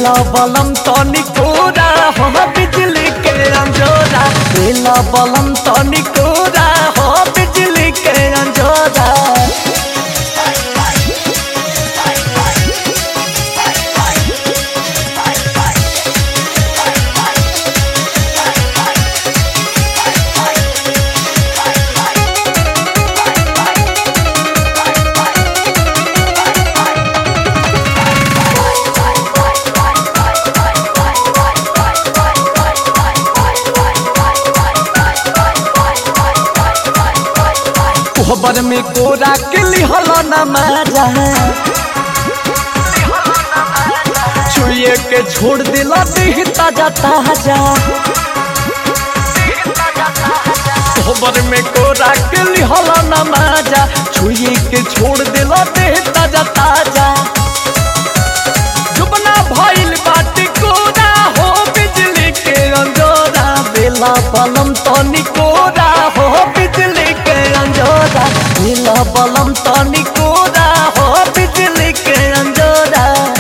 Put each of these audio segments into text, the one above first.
बेला बलम तनी कोरा हो बिजली के अंजोरा बेला बलम तनी कोरा हो बिजली के अंजोरा कोहबर में कोरा के लिहल न माजा छुए के छोड़ दिला देह ताजा ताजा कोहबर में कोरा के लिहल न माजा छुए के छोड़ दिला देह ताजा ताजा जुबना भइल बाटी कोरा हो बिजली के अंजोरा बेला बलम तनी कोरा हो बिजली के अंजोरा बेला बलम तनी कोरा हो बिजली के अंजोरा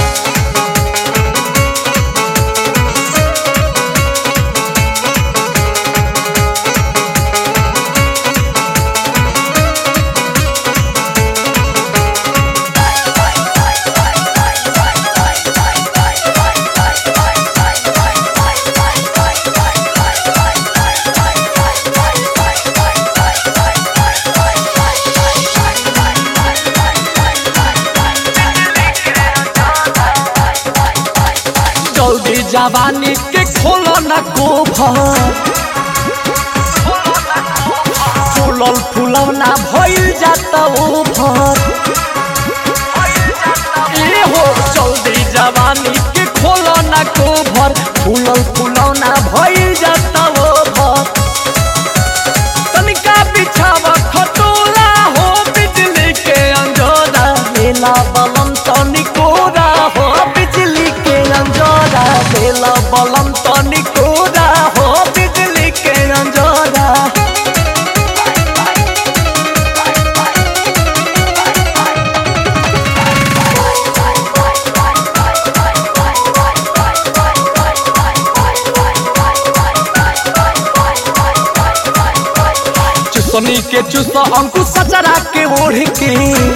जल्दी जवानी के खोलो न कोभर फूलल फूलौना भइल जाता ओभर ए हो जल्दी जवानी के खोलो न कोभर फूलल फूलौना भइल जाता ओभर तनिका बिछावा खटोला हो बिजली के अंजोरा मेला बलम तनिकोरा हो बिजली के अंजोरा मेला बलम तनिकोरा हो बिजली के अंजोरा चुसनी के चुस अंकुश सचरा के ओढ़ के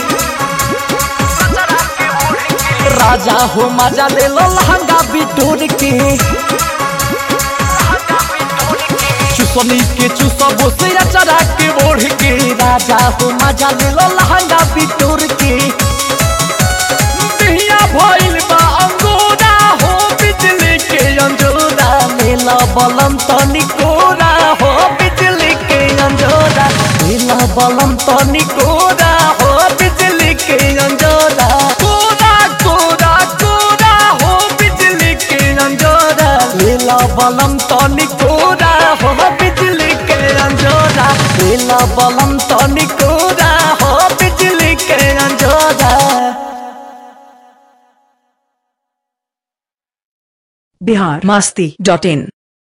राजा हो मजा ले लो लहंगा बिटोर के चुसनी के चुस बोसिया चरा के ओढ़ के राजा हो मजा ले लो लहंगा बिटोर के दिहिया भइल बा अंगोरा हो बिजली के अंजोरा मेला बलम तनी कोरा हो बिजली के अंजोरा मेला बलम तनी कोरा हो बिजली के अंजोरा कोरा कोरा कोरा हो बिजली के अंजोरा मेला बलम तनी कोरा हो बिजली के अंजोरा मेला बलम तनी कोरा हो बिजली के अंजोरा बिहार मस्ती डॉट इन